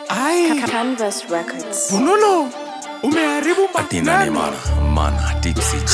Ai, Canvas Records. Fununu, umeharibu Atina ni maneno. mana mana tipsy J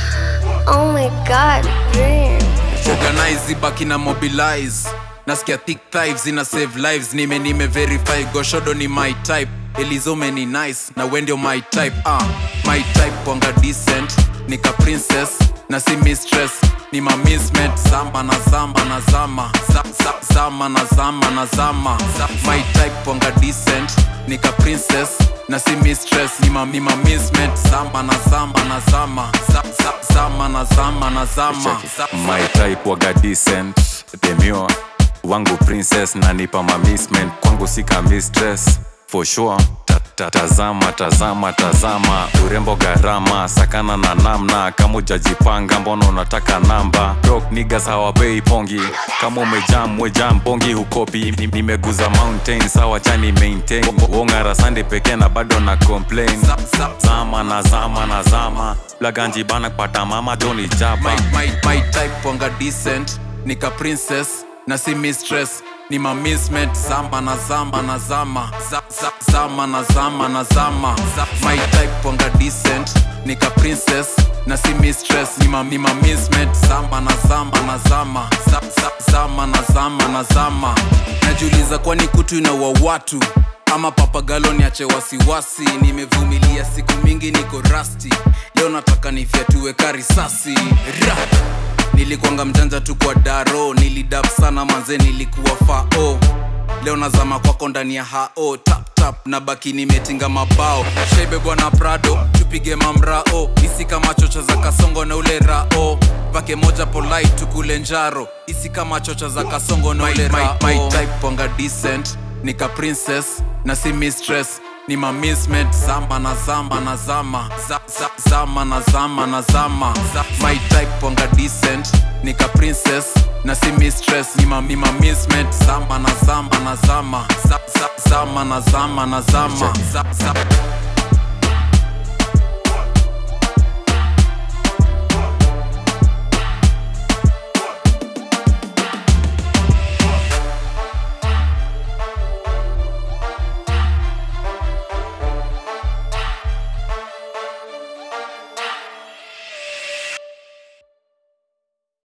Oh my god, damn. organize ibaki na mobilize nasikia thick thighs ina save lives nime nime verify goshodo ni my type elizome ni nice na we ndio my type ah my type wanga decent nika princess na si mistress ni ma mismet zama na zama na zama za, za, zama na zama na zama za, my type wanga decent nika princess na si mistress ni ma, ni ma mismet zama na zama na zama za, za, zama na zama na zama za, My type waga decent Demure wangu princess na nipa mamisment kwangu sika mistress for sure ta, ta, tazama tazama tazama urembo gharama sakana na namna kama ujajipanga mbona unataka namba Broke niggas hawapei pongi kama umejam wejam pongi hukopi Ni- nimeguza mountain sawa chani maintain wongara sande pekee na bado na complain za, za, zama na zama na zama laganji bana kupata mama joni jaba my, my, my type wanga decent nika princess na si mistress ni ma mismet zama na zama na zama za, za, zama na zama na zama za, my type wanga decent nika princess na si mistress ni ma, ni ma mismet zama na zama na zama za, za, zama na zama na zama najiuliza kwani kutu inaua watu ama papagalo niache wasiwasi nimevumilia siku mingi niko rasti leo nataka nifyatue karisasi Ra! nilikwanga mjanja tu kwa daro nilidap sana manze nilikuwa fao leo nazama kwako ndani ya hao tap tap na baki nimetinga mabao shebe bwana prado tupige mamrao isi kama chocha za kasongo na ule rao vake moja polite tukule njaro isi kama chocha za kasongo na ule rao my, my type wanga decent nika princess na si mistress ni ma mismet zama na zama na zama za, za, zama na zama na zama za, my type wanga decent nika princess na si mistress ni ma, ni ma mismet zama na zama na zama za, za, zama na zama na zama za, za.